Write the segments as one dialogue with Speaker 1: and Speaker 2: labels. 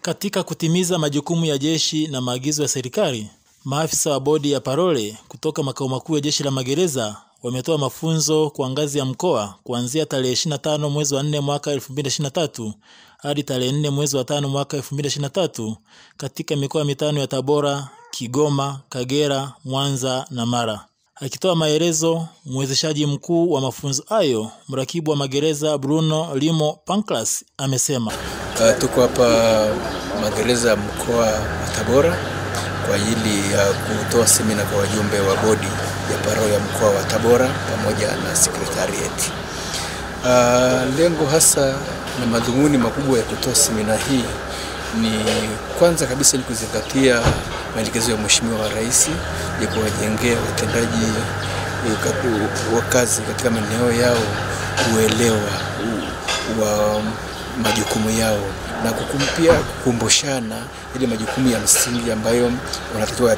Speaker 1: Katika kutimiza majukumu ya jeshi na maagizo ya serikali, maafisa wa bodi ya parole kutoka makao makuu ya jeshi la magereza wametoa mafunzo kwa ngazi ya mkoa kuanzia tarehe 25 mwezi wa 4 mwaka 2023 hadi tarehe 4 mwezi wa 5 mwaka 2023 katika mikoa mitano ya Tabora, Kigoma, Kagera, Mwanza na Mara. Akitoa maelezo, mwezeshaji mkuu wa mafunzo hayo, mrakibu wa magereza Bruno Limo Pancras amesema
Speaker 2: Uh, tuko hapa magereza ya mkoa wa Tabora kwa ajili ya kutoa semina kwa wajumbe wa bodi ya parole ya mkoa wa Tabora pamoja na secretariat. Uh, lengo hasa na madhumuni makubwa ya kutoa semina hii ni kwanza kabisa ni kuzingatia maelekezo ya Mheshimiwa wa Rais ya kuwajengea watendaji wa kazi katika maeneo yao uelewa wa majukumu yao na kukumpia kukumbushana ile majukumu ya msingi ambayo wanatakiwa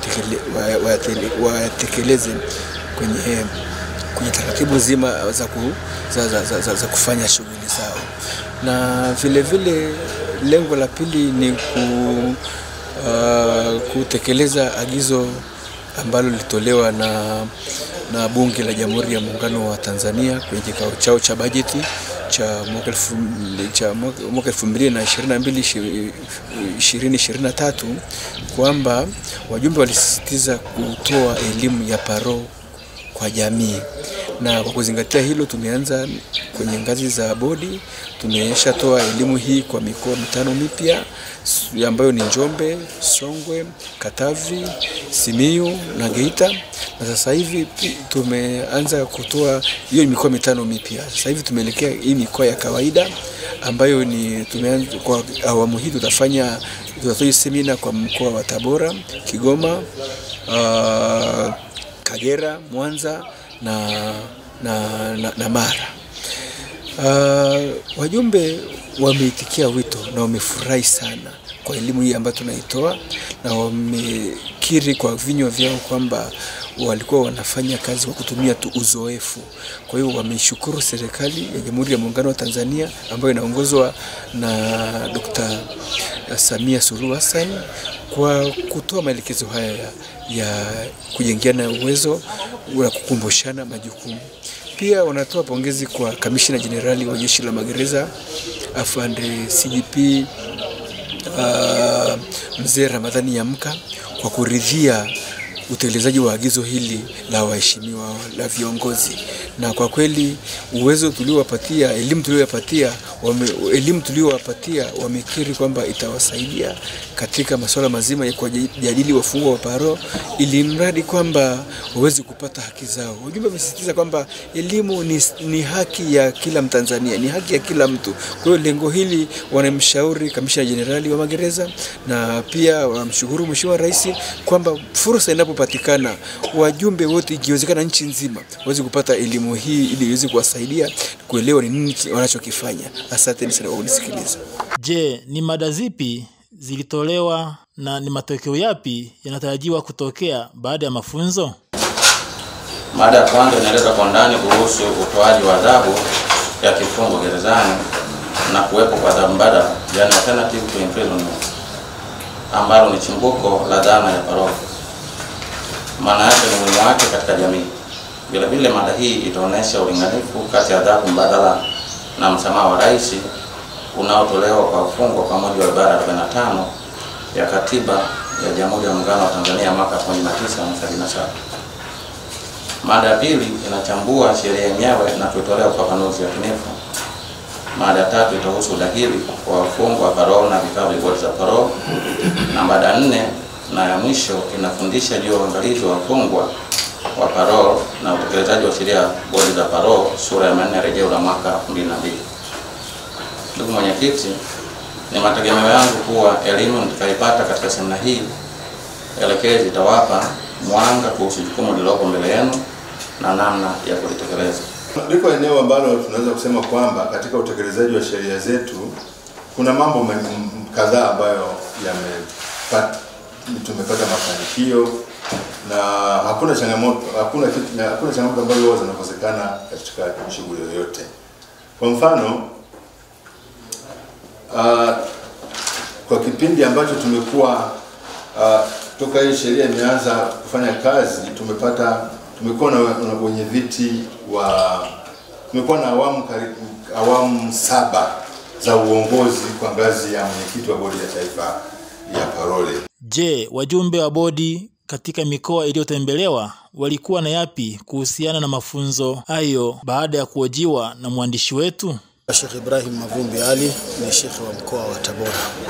Speaker 2: wayatekeleze kwenye kwenye taratibu zima za, ku, za, za, za, za, za kufanya shughuli zao, na vile vile lengo la pili ni ku, uh, kutekeleza agizo ambalo lilitolewa na, na Bunge la Jamhuri ya Muungano wa Tanzania kwenye kikao chao cha bajeti cha mwaka elfu cha mwaka elfu mbili na ishirini na mbili ishirini ishirini na tatu kwamba wajumbe walisisitiza kutoa elimu ya paro kwa jamii, na kwa kuzingatia hilo tumeanza kwenye ngazi za bodi, tumeshatoa elimu hii kwa mikoa mitano mipya ambayo ni Njombe, Songwe, Katavi, Simiyu na Geita na sasa hivi tumeanza kutoa hiyo mikoa mitano mipya. Sasa hivi tumeelekea hii mikoa ya kawaida ambayo ni tumeanza kwa awamu hii, tutafanya tutatoa semina kwa mkoa wa Tabora, Kigoma, uh, Kagera, Mwanza na, na, na, na Mara. Uh, wajumbe wameitikia wito na wamefurahi sana kwa elimu hii ambayo tunaitoa na wamekiri kwa vinywa vyao kwamba walikuwa wanafanya kazi kwa kutumia tu uzoefu. Kwa hiyo wameshukuru serikali ya Jamhuri ya Muungano wa Tanzania ambayo inaongozwa na Dr. Samia Suluhu Hassan kwa kutoa maelekezo haya ya, ya kujengeana uwezo na kukumbushana majukumu. Pia wanatoa pongezi kwa kamishina jenerali wa jeshi la magereza afande CGP uh, mzee Ramadhani Yamka kwa kuridhia utekelezaji wa agizo hili la waheshimiwa la viongozi, na kwa kweli uwezo tuliowapatia, elimu tuliowapatia, wame, elimu tuliowapatia wamekiri kwamba itawasaidia katika masuala mazima ya kujadili wafungwa wa paro, ili mradi kwamba waweze kupata haki zao. Wajumbe wamesisitiza kwamba elimu ni, ni haki ya kila Mtanzania, ni haki ya kila mtu. Kwa hiyo lengo hili wanamshauri kamishna jenerali wa magereza na pia wanamshukuru Mheshimiwa Rais kwamba fursa inapopatikana wajumbe wote, ikiwezekana nchi nzima, waweze kupata elimu hii ili iweze kuwasaidia kuelewa ni nini wanachokifanya. Asanteni sana kwa kunisikiliza.
Speaker 1: Je, ni mada zipi zilitolewa na ni matokeo yapi yanatarajiwa kutokea baada ya mafunzo?
Speaker 3: Mada ya kwanza inaeleza kwa ndani kuhusu utoaji wa adhabu ya kifungo gerezani na kuwepo kwa adhabu mbadala, yani alternative to imprisonment, ambalo ni chimbuko la dhana ya parole, maana yake ni umuhimu wake katika jamii. Vile vile mada hii itaonyesha ulinganifu kati ya adhabu mbadala na msamaha wa rais unaotolewa kwa wafungwa kwa mujibu wa ibara 45 ya Katiba ya Jamhuri ya Muungano wa Tanzania mwaka 1977. Mada ya pili inachambua sheria yenyewe na kuitolea ufafanuzi yakinifu. Mada ya tatu itahusu udahili kwa wafungwa wa parole na vikao vya bodi za parole, na mada ya nne na ya mwisho inafundisha juu ya uangalizi wa wafungwa wa parole na utekelezaji wa sheria bodi za parole sura ya 4 rejeo la mwaka 2002. Ndugu mwenyekiti, ni mategemeo yangu kuwa elimu nitakaipata katika semina hii elekezi itawapa mwanga kuhusu jukumu lililopo mbele yenu na namna ya kulitekeleza.
Speaker 4: Liko eneo ambalo tunaweza kusema kwamba katika utekelezaji wa sheria zetu kuna mambo kadhaa ambayo yamepata tumepata mafanikio na hakuna changamoto hakuna kitu hakuna changamoto ambazo huwa zinakosekana katika shughuli yoyote. Kwa mfano uh, kwa kipindi ambacho tumekuwa uh, toka hii sheria imeanza kufanya kazi, tumepata tumekuwa na, na wenye viti wa tumekuwa na awamu karibu awamu saba za uongozi kwa ngazi ya mwenyekiti wa bodi ya taifa ya parole.
Speaker 1: Je, wajumbe wa bodi katika mikoa iliyotembelewa walikuwa na yapi kuhusiana na mafunzo hayo baada ya kuhojiwa na mwandishi wetu?
Speaker 5: Sheikh Ibrahim Mavumbi Ali ni shekhe wa mkoa wa Tabora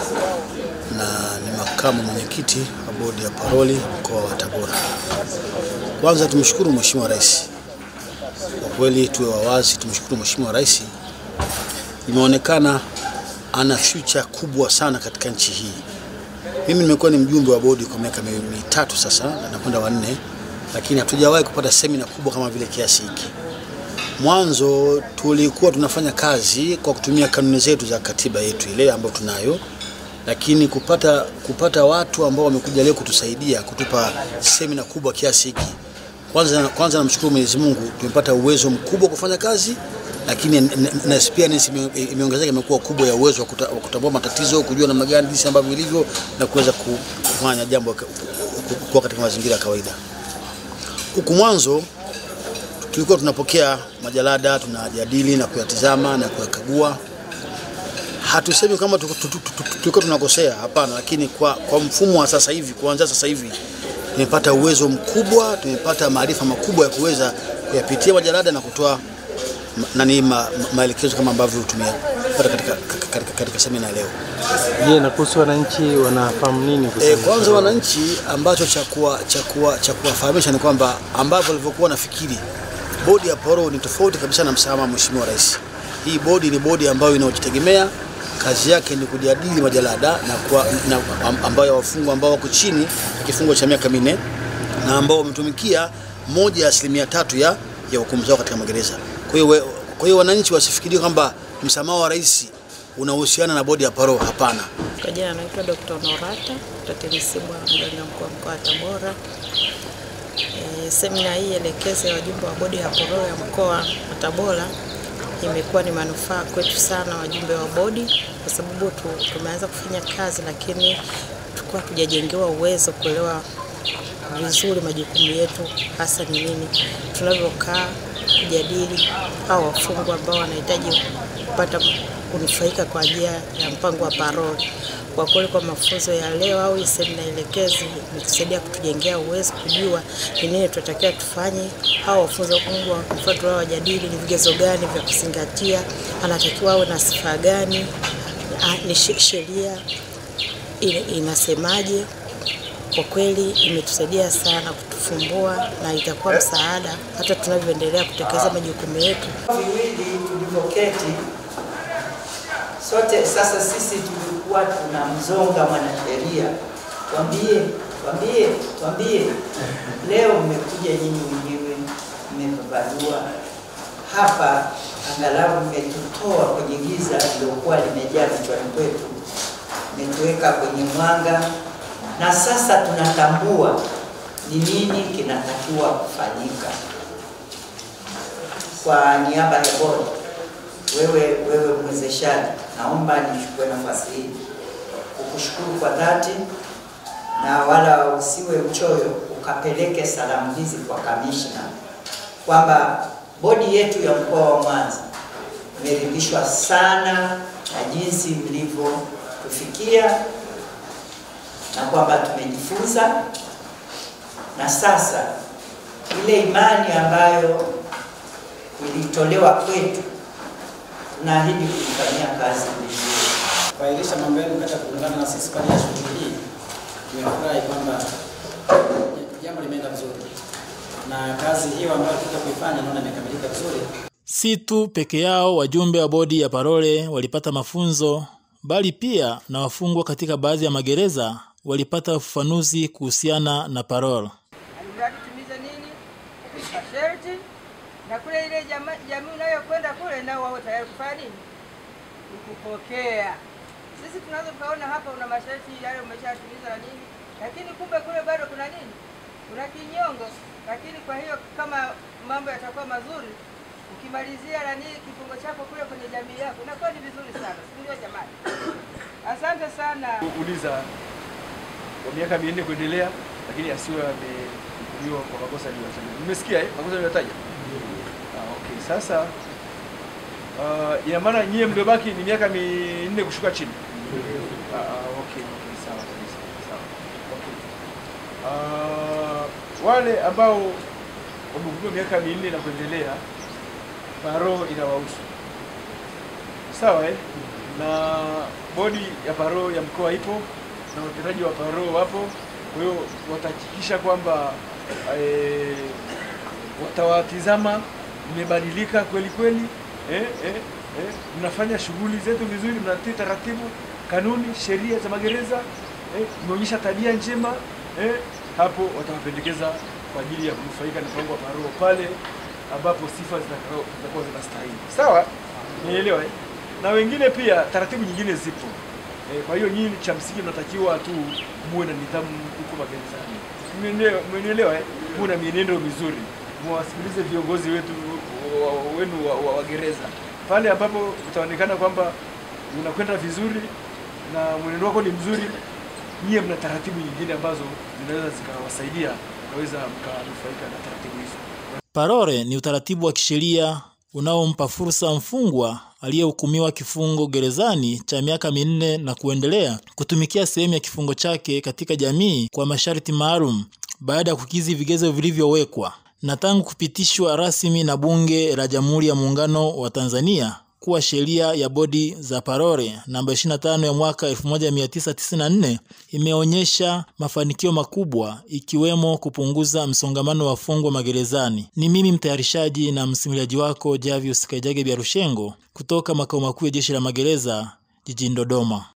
Speaker 5: na ni makamu mwenyekiti wa bodi ya paroli mkoa wa Tabora. Kwanza tumshukuru Mheshimiwa Rais, kwa kweli tuwe wawazi, tumshukuru Mheshimiwa Rais, imeonekana ana future kubwa sana katika nchi hii. Mimi nimekuwa ni mjumbe wa bodi kwa miaka mi- mitatu sasa na nakwenda wanne, lakini hatujawahi kupata semina kubwa kama vile kiasi hiki. Mwanzo tulikuwa tunafanya kazi kwa kutumia kanuni zetu za katiba yetu ile ambayo tunayo, lakini kupata kupata watu ambao wamekuja leo kutusaidia kutupa semina kubwa kiasi hiki, kwanza kwanza namshukuru Mwenyezi Mungu, tumepata uwezo mkubwa wa kufanya kazi, lakini n- n- na experience ime- imeongezeka, imekuwa kubwa ya uwezo wa kuta- wa kutambua matatizo, kujua namna gani jinsi ambavyo ilivyo na kuweza ku- kufanya jambo ka- kuwa katika mazingira ya kawaida. Huku mwanzo tulikuwa tunapokea majalada tunajadili na kuyatizama na kuyakagua. Hatusemi kama tu- tu- tu- tu- tulikuwa tunakosea, hapana, lakini kwa, kwa mfumo wa sasa hivi, kuanzia sasa hivi tumepata uwezo mkubwa, tumepata maarifa makubwa ya kuweza kuyapitia majalada na kutoa ma- nani ma, ma, maelekezo kama ambavyo tumepata katika, katika, katika semina leo.
Speaker 6: Je, na kuhusu wananchi wanafahamu nini
Speaker 5: E,
Speaker 6: kuhusu
Speaker 5: kwanza wananchi ambacho cha kuwa cha kuwa cha kuwafahamisha ni kwamba ambavyo walivyokuwa nafikiri bodi ya parole ni tofauti kabisa na msamaha wa Mheshimiwa Rais. Hii bodi ni bodi ambayo inayojitegemea, kazi yake ni kujadili majalada na, kwa, na am- ambayo wafungwa ambao wako chini ya kifungo cha miaka minne na ambao wametumikia moja ya asilimia tatu ya, ya hukumu zao katika magereza. Kwa hiyo we- kwa hiyo wananchi wasifikirie kwamba msamaha wa rais unahusiana na bodi ya parole. Hapana.
Speaker 7: Kwa jina anaitwa Dr. Norata Tatilisibwa, mganga mkuu wa mkoa wa Tabora. E, semina hii elekezi ya wajumbe wa bodi ya parole ya mkoa wa Tabora imekuwa ni manufaa kwetu sana wajumbe wa bodi, kwa sababu tu, tumeanza kufanya kazi, lakini tulikuwa tujajengewa uwezo kuelewa vizuri majukumu yetu hasa ni nini, tunavyokaa kujadili au wafungwa ambao wanahitaji kupata kunufaika kwa njia ya mpango wa parole. Kwa kweli, kwa mafunzo ya leo au hii semina elekezi imetusaidia kutujengea uwezo kujua ni nini tunatakiwa tufanye, au wafunzo kungwa mfano tunao wajadili ni vigezo gani vya kuzingatia, anatakiwa awe na sifa gani, ah, ni she- sheria ina- inasemaje kwa kweli imetusaidia sana kutufumbua na itakuwa msaada hata tunavyoendelea kutekeleza majukumu yetu.
Speaker 8: viwili tulivyoketi sote sasa, sisi tulikuwa tunamzonga mwanasheria, twambie, twambie, twambie. Leo mmekuja nyinyi wenyewe, mmefafanua hapa, angalau mmetutoa kwenye giza lilokuwa limejaa vichwani kwetu, mmetuweka kwenye mwanga, na sasa tunatambua ni nini kinatakiwa kufanyika kwa niaba ya bodi, wewe wewe mwezeshaji, naomba nichukue nafasi hii kukushukuru kwa dhati, na wala usiwe mchoyo, ukapeleke salamu hizi kwa kamishna kwamba bodi yetu ya mkoa wa Mwanza imeridhishwa sana na jinsi mlivyotufikia na kwamba tumejifunza na sasa ile imani ambayo ilitolewa kwetu tunaahidi kuifanyia kazi vizuri.
Speaker 9: kuahirisha mambo yenu katika kuungana na sisi kwa ajili ya shughuli hii. Tumefurahi kwamba jambo limeenda vizuri na kazi hiyo ambayo tuta kuifanya naona imekamilika vizuri.
Speaker 1: Si tu peke yao wajumbe wa bodi ya parole walipata mafunzo, bali pia na wafungwa katika baadhi ya magereza walipata ufafanuzi kuhusiana na parole.
Speaker 10: alimradi timize nini masharti na kule ile jama- jamii unayokwenda kule nao wawe tayari kufanya nini kukupokea. Sisi tunaweza tukaona hapa una masharti yale umeshatimiza na nini, lakini kumbe kule bado kuna nini, kuna kinyongo. Lakini kwa hiyo kama mambo yatakuwa mazuri, ukimalizia nani kifungo chako kule kwenye jamii yako, inakuwa ni vizuri sana, si ndio jamani? Asante sana. Hakuna
Speaker 11: uliza wa miaka minne kuendelea, lakini asiwe amehukumiwa kwa makosa niliyotaja. Nimesikia eh, makosa niliyotaja. Ah, okay. Sasa uh, ina maana nyie mliobaki ni miaka minne kushuka chini. Ah, ah, okay, okay, sawa kabisa. Sawa. Okay. Ah, wale ambao wamehukumiwa miaka minne na kuendelea, paro inawahusu. Sawa eh? Na bodi ya paro ya mkoa ipo na watendaji wa paro wapo, kwa hiyo watahakikisha kwamba eh, watawatizama mmebadilika kweli kweli, eh, eh, eh, mnafanya shughuli zetu vizuri, mnatii taratibu, kanuni, sheria za magereza, eh, mmeonyesha tabia njema eh, hapo watawapendekeza kwa ajili ya kunufaika na mpango wa paro pale ambapo sifa zitakao- zitakuwa zinastahili. Sawa, nielewa eh? na wengine pia taratibu nyingine zipo. E, kwa hiyo nyinyi cha msingi mnatakiwa tu muwe na nidhamu huko magerezani. Mmenielewa- Mmenielewa eh? Muwe na mienendo mizuri, muwasikilize viongozi wetu wa- wa- wenu wa, wa, wa gereza pale ambapo utaonekana kwamba unakwenda vizuri na mwenendo wako ni mzuri, nyie mna taratibu nyingine ambazo zinaweza zikawasaidia mkaweza mkanufaika na taratibu hizo.
Speaker 1: Parole ni utaratibu wa kisheria unaompa fursa mfungwa aliyehukumiwa kifungo gerezani cha miaka minne na kuendelea kutumikia sehemu ya kifungo chake katika jamii kwa masharti maalum baada ya kukidhi vigezo vilivyowekwa. Na tangu kupitishwa rasmi na Bunge la Jamhuri ya Muungano wa Tanzania kuwa sheria ya bodi za parole namba 25 ya mwaka 1994 imeonyesha mafanikio makubwa ikiwemo kupunguza msongamano wa wafungwa magerezani. Ni mimi mtayarishaji na msimuliaji wako Javius Kaijage Biarushengo kutoka makao makuu ya Jeshi la Magereza jijini Dodoma.